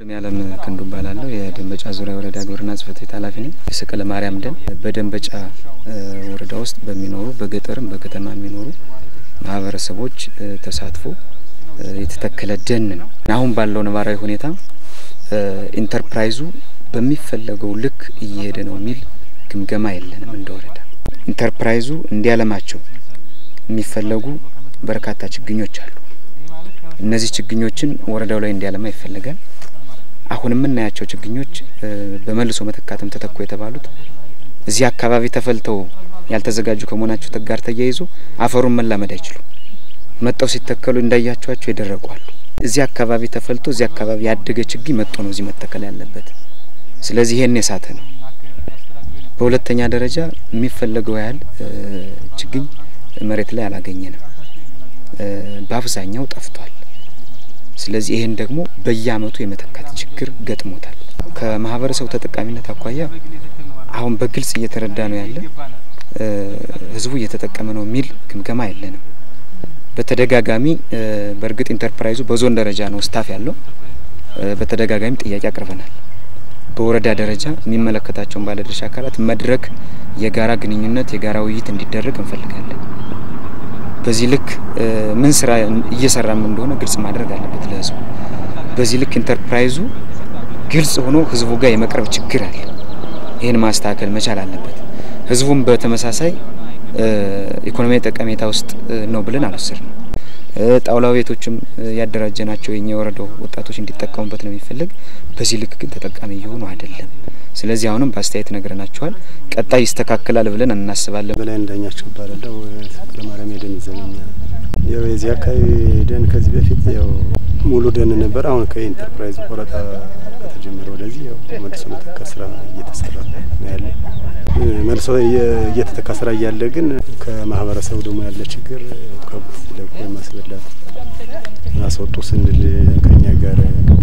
ያለም ክንዱ እባላለሁ። የደንበጫ ዙሪያ ወረዳ ግብርና ጽሕፈት ቤት ኃላፊ ነኝ። የሰቀለ ማርያም ደን በደንበጫ ወረዳ ውስጥ በሚኖሩ በገጠርም በከተማ የሚኖሩ ማህበረሰቦች ተሳትፎ የተተከለ ደን ነው። አሁን ባለው ነባራዊ ሁኔታ ኢንተርፕራይዙ በሚፈለገው ልክ እየሄደ ነው የሚል ግምገማ የለንም። እንደ ወረዳ ኢንተርፕራይዙ እንዲያለማቸው የሚፈለጉ በርካታ ችግኞች አሉ። እነዚህ ችግኞችን ወረዳው ላይ እንዲያለማ ይፈልጋል። አሁን የምናያቸው ችግኞች በመልሶ መተካትም ተተኩ የተባሉት እዚህ አካባቢ ተፈልተው ያልተዘጋጁ ከመሆናቸው ጋር ተያይዞ አፈሩን መላመድ አይችሉም። መጠው ሲተከሉ እንዳያቸዋቸው ይደረቋሉ። እዚህ አካባቢ ተፈልቶ እዚህ አካባቢ ያደገ ችግኝ መጥቶ ነው እዚህ መተከል ያለበት። ስለዚህ ይሄን የሳተ ነው። በሁለተኛ ደረጃ የሚፈለገው ያህል ችግኝ መሬት ላይ አላገኘንም። በአብዛኛው ጠፍቷል። ስለዚህ ይሄን ደግሞ በየአመቱ የመተካት ችግር ገጥሞታል። ከማህበረሰቡ ተጠቃሚነት አኳያ አሁን በግልጽ እየተረዳ ነው ያለ ህዝቡ እየተጠቀመ ነው የሚል ግምገማ የለንም። በተደጋጋሚ በእርግጥ ኢንተርፕራይዙ በዞን ደረጃ ነው ስታፍ ያለው። በተደጋጋሚ ጥያቄ አቅርበናል። በወረዳ ደረጃ የሚመለከታቸውን ባለድርሻ አካላት መድረክ፣ የጋራ ግንኙነት፣ የጋራ ውይይት እንዲደረግ እንፈልጋለን። በዚህ ልክ ምን ስራ እየሰራም እንደሆነ ግልጽ ማድረግ አለበት ለህዝቡ። በዚህ ልክ ኢንተርፕራይዙ ግልጽ ሆኖ ህዝቡ ጋር የመቅረብ ችግር አለ። ይህን ማስተካከል መቻል አለበት። ህዝቡም በተመሳሳይ ኢኮኖሚያዊ ጠቀሜታ ውስጥ ነው ብለን አልወሰድንም። ጣውላ ቤቶችም ያደራጀናቸው የኛ የወረዳው ወጣቶች እንዲጠቀሙበት ነው የሚፈልግ። በዚህ ልክ ግን ተጠቃሚ እየሆኑ አይደለም። ስለዚህ አሁንም በአስተያየት ነግረናቸዋል። ቀጣይ ይስተካከላል ብለን እናስባለን። በላይ እንዳኛቸው እባላለሁ። ሰቀለ ማርያም የደን ዘበኛ። ያው የዚህ አካባቢ ደን ከዚህ በፊት ያው ሙሉ ደን ነበር። አሁን ከኢንተርፕራይዝ ቆረጣ ከተጀመረ ወደዚህ ያው መልሶ መተካ ስራ እየተሰራ ነው ያለ። መልሶ እየተተካ ስራ እያለ ግን ከማህበረሰቡ ደግሞ ያለ ችግር ከብት ለቆ የማስበላት አስወጡ ስንል ከኛ ጋር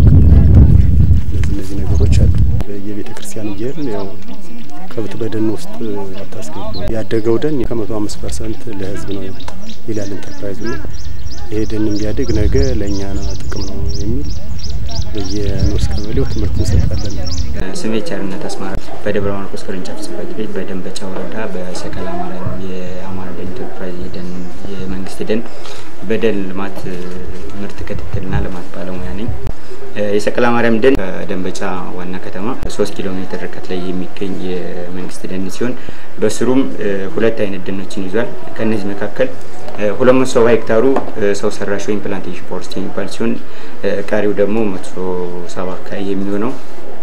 እነዚህ እነዚህ ነገሮች አሉ። የቤተ ክርስቲያን እየሄድን ያው ከብት በደን ውስጥ አታስገቡ፣ ያደገው ደን ከመቶ አምስት ፐርሰንት ለህዝብ ነው ይላል ኢንተርፕራይዙ ና ይሄ ደን ቢያድግ ነገ ለእኛ ነው ጥቅም ነው የሚል በየንዑስ ቀበሌው ትምህርት እንሰጣለን። ስሜ ቸርነት አስማራ በደብረ ማርቆስ ቅርንጫፍ ጽሕፈት ቤት በደንበጫ ወረዳ በሰቀላ ማርያም የአማራ ደን ኢንተርፕራይዝ የደን የመንግስት ደን በደን ልማት ምርት ክትትልና ልማት ባለሙያ ነኝ። የሰቀላ ማርያም ደን ከደንበጫ ዋና ከተማ ሶስት ኪሎ ሜትር ርቀት ላይ የሚገኝ የመንግስት ደን ሲሆን በስሩም ሁለት አይነት ደኖችን ይዟል። ከእነዚህ መካከል ሁለት መቶ ሰባ ሄክታሩ ሰው ሰራሽ ወይም ፕላንቴሽን ፎረስት የሚባል ሲሆን ቀሪው ደግሞ መቶ ሰባ አካባቢ የሚሆነው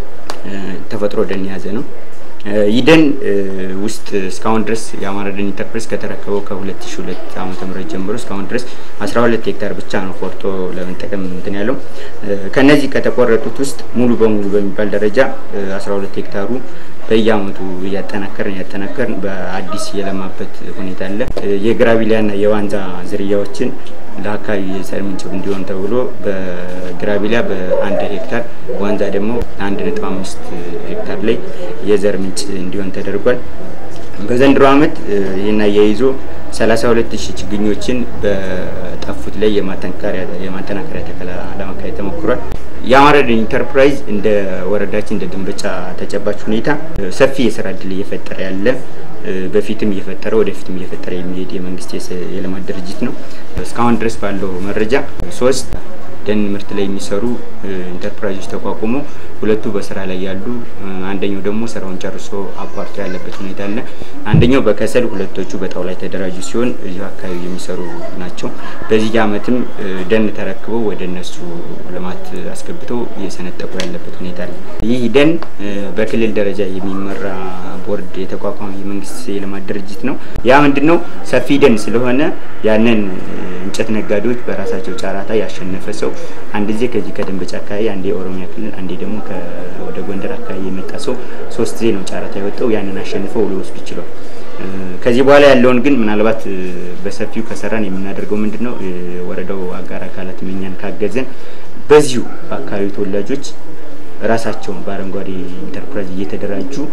ተፈጥሮ ደን የያዘ ነው። ይህ ደን ውስጥ እስካሁን ድረስ የአማራ ደን ኢንተርፕራይዝ ከተረከበው ከ2002 ዓመተ ምህረት ጀምሮ እስካሁን ድረስ 12 ሄክታር ብቻ ነው ቆርጦ ለመጠቀም እንትን ያለው። ከነዚህ ከተቆረጡት ውስጥ ሙሉ በሙሉ በሚባል ደረጃ 12 ሄክታሩ በየአመቱ እያጠናከርን እያጠናከርን በአዲስ የለማበት ሁኔታ አለ። የግራቢሊያና የዋንዛ ዝርያዎችን ለአካባቢ የዘር ምንጭ እንዲሆን ተብሎ በግራቢሊያ በአንድ ሄክታር ዋንዛ ደግሞ አንድ ነጥብ አምስት ሄክታር ላይ የዘር ምንጭ እንዲሆን ተደርጓል። በዘንድሮ አመት ይህን አያይዞ 32 ሺህ ችግኞችን በጠፉት ላይ የማጠናከሪያ ተከላ ለማካሄድ ተሞክሯል። የአማራ ደን ኢንተርፕራይዝ እንደ ወረዳችን እንደ ደንበጫ ተጨባጭ ሁኔታ ሰፊ የስራ እድል እየፈጠረ ያለ በፊትም እየፈጠረ ወደፊትም እየፈጠረ የሚሄድ የመንግስት የልማት ድርጅት ነው። እስካሁን ድረስ ባለው መረጃ ሶስት ደን ምርት ላይ የሚሰሩ ኢንተርፕራይዞች ተቋቁሞ ሁለቱ በስራ ላይ ያሉ፣ አንደኛው ደግሞ ስራውን ጨርሶ አቋርጦ ያለበት ሁኔታ አለ። አንደኛው በከሰል ሁለቶቹ በጣውላ የተደራጁ ሲሆን እዚሁ አካባቢ የሚሰሩ ናቸው። በዚህ አመትም ደን ተረክበው ወደ እነሱ ልማት አስገብተው እየሰነጠቁ ያለበት ሁኔታ አለ። ይህ ደን በክልል ደረጃ የሚመራ ቦርድ የተቋቋመ የመንግስት የልማት ድርጅት ነው። ያ ምንድን ነው ሰፊ ደን ስለሆነ ያንን እንጨት ነጋዴዎች በራሳቸው ጨራታ ያሸነፈ ሰው አንድ ጊዜ ከዚህ ከደንበጫ አካባቢ አንዴ የኦሮሚያ ክልል አንዴ ደግሞ ወደ ጎንደር አካባቢ የመጣ ሰው ሶስት ጊዜ ነው ጨረታ የወጣው። ያንን አሸንፈው ሊወስዱ ይችላል። ከዚህ በኋላ ያለውን ግን ምናልባት በሰፊው ከሰራን የምናደርገው ምንድን ነው ወረዳው አጋር አካላት እኛን ካገዘን በዚሁ በአካባቢው ተወላጆች ራሳቸውን በአረንጓዴ ኢንተርፕራይዝ እየተደራጁ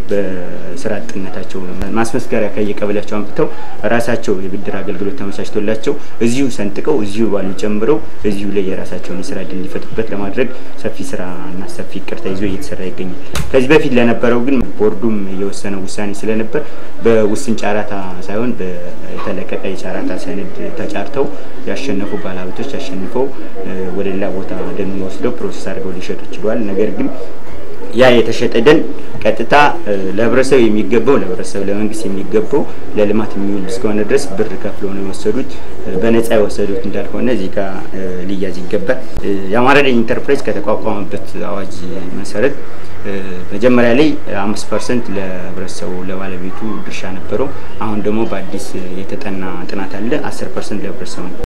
በስራ አጥነታቸው ማስመስከሪያ ከየቀበሌያቸው አምጥተው ራሳቸው የብድር አገልግሎት ተመቻችቶላቸው እዚሁ ሰንጥቀው እዚሁ ባሉ ጨምረው እዚሁ ላይ የራሳቸውን የስራ እድል እንዲፈጥሩበት ለማድረግ ሰፊ ስራና ሰፊ እቅድ ተይዞ እየተሰራ ይገኛል። ከዚህ በፊት ለነበረው ግን ቦርዱም የወሰነው ውሳኔ ስለነበር በውስን ጨረታ ሳይሆን የተለቀቀ የጨረታ ሰነድ ተጫርተው ያሸነፉ ባለሀብቶች አሸንፈው ወደ ሌላ ቦታ ደኑን ወስደው ፕሮሰስ አድርገው ሊሸጡ ችሏል። ነገር ግን ያ የተሸጠ ደን ቀጥታ ለህብረተሰብ የሚገባው ለህብረተሰብ ለመንግስት የሚገባው ለልማት የሚውል እስከሆነ ድረስ ብር ከፍለው ነው የወሰዱት። በነጻ የወሰዱት እንዳልሆነ እዚህ ጋር ሊያዝ ይገባል። የአማራ ደን ኢንተርፕራይዝ ከተቋቋመበት አዋጅ መሰረት መጀመሪያ ላይ አምስት ፐርሰንት ለህብረተሰቡ ለባለቤቱ ድርሻ ነበረው። አሁን ደግሞ በአዲስ የተጠና ጥናት አለ አስር ፐርሰንት ለህብረተሰቡ ነው።